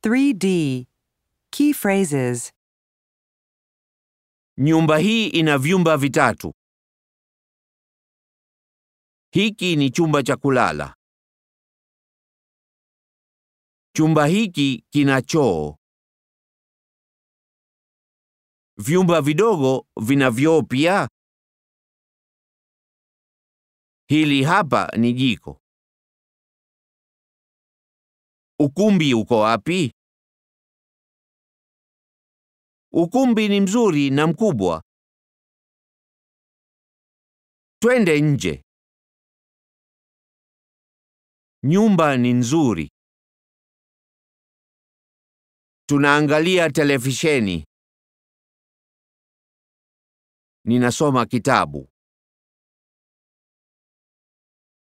3D. Key phrases Nyumba hii ina vyumba vitatu. Hiki ni chumba cha kulala. Chumba hiki kina choo. Vyumba vidogo vina vyoo pia. Hili hapa ni jiko. Ukumbi uko wapi? Ukumbi ni mzuri na mkubwa. Twende nje. Nyumba ni nzuri. Tunaangalia televisheni. Ninasoma kitabu.